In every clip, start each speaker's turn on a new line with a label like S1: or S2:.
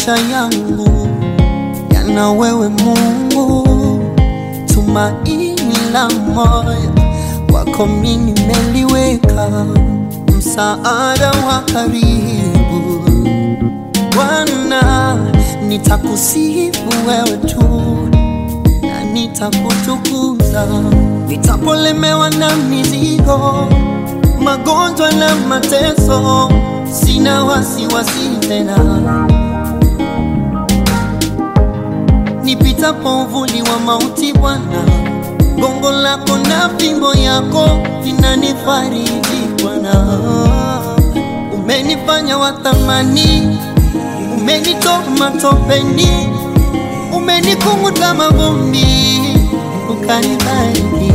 S1: maisha yangu yana wewe Mungu, tumaini la moyo wako mimi nimeliweka, msaada wa karibu Bwana, nitakusifu wewe tu na nitakutukuza, nitapolemewa na mizigo, magonjwa na mateso, sina wasiwasi tena. Nipitapo uvuli wa mauti, Bwana, gongo lako na fimbo yako vinanifariji Bwana. Umenifanya wa thamani, umenitoa matopeni, umenikunguta mavumbi, ukanibariki.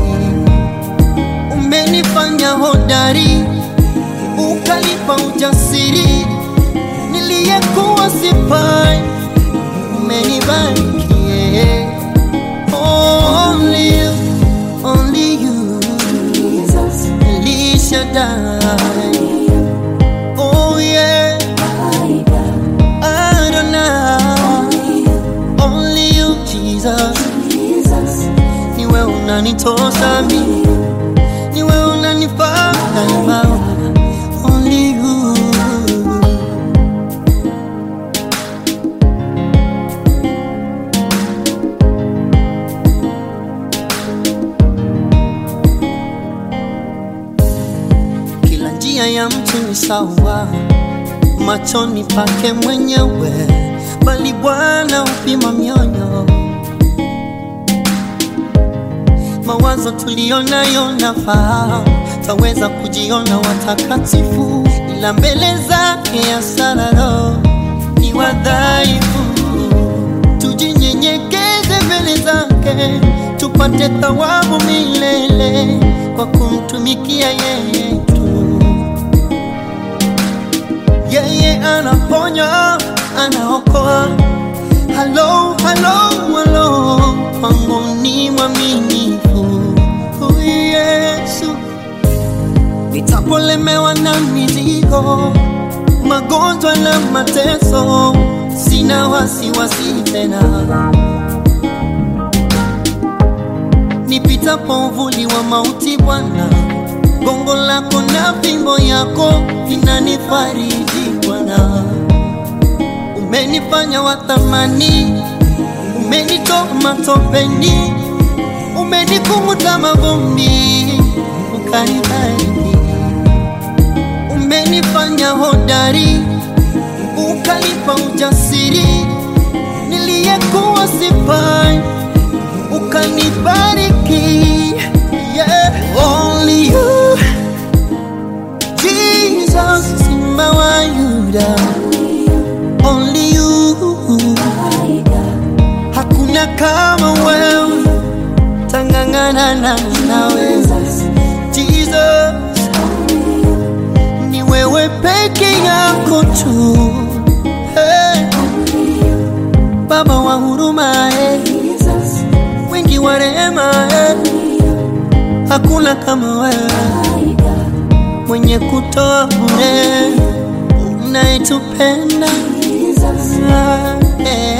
S1: Umenifanya hodari, ukanipa ujasiri, niliyekuwa sifai, umenibariki. yeah. Only you, only you, El Shaddai. Oh yeah, Adonai. Only you, Jesus. Ni wewe unanitosha mimi, ni wewe unanifaa daima. Only you. Kila njia ya mtu ni sawa machoni pake mwenyewe, bali Bwana hupima mioyo. Mawazo tuliyonayo nafahamu, taweza kujiona watakatifu, ila mbele zake asararo ni wadhaifu. Tujinyenyekeze mbele zake, tupate thawabu milele kwa kumtumikia yeye tu. Yeye anaponya, anaokoa. Halo, halo, halo, kwangu ni mwaminifu huyu Yesu. Nitapolemewa na mizigo, magonjwa na mateso, sina wasiwasi tena. Nipitapo uvuli wa mauti, Bwana, gongo lako na fimbo yako vinanifariji Bwana. Umenifanya wa thamani, umenitoa matopeni, umenikunguta mavumbi, ukanibariki. Umenifanya hodari, ukanipa ujasiri, niliyekuwa sifai, ukanibariki. Yeah, only you, Jesus, Simba wa Yuda, only you. Hakuna kama wewe, tangangana na nawe Jesus, ni wewe peke yako tu hey. Baba wa huruma eh. Wingi wa rehema eh. Hakuna kama wewe mwenye kutoa bure unayetupenda eh.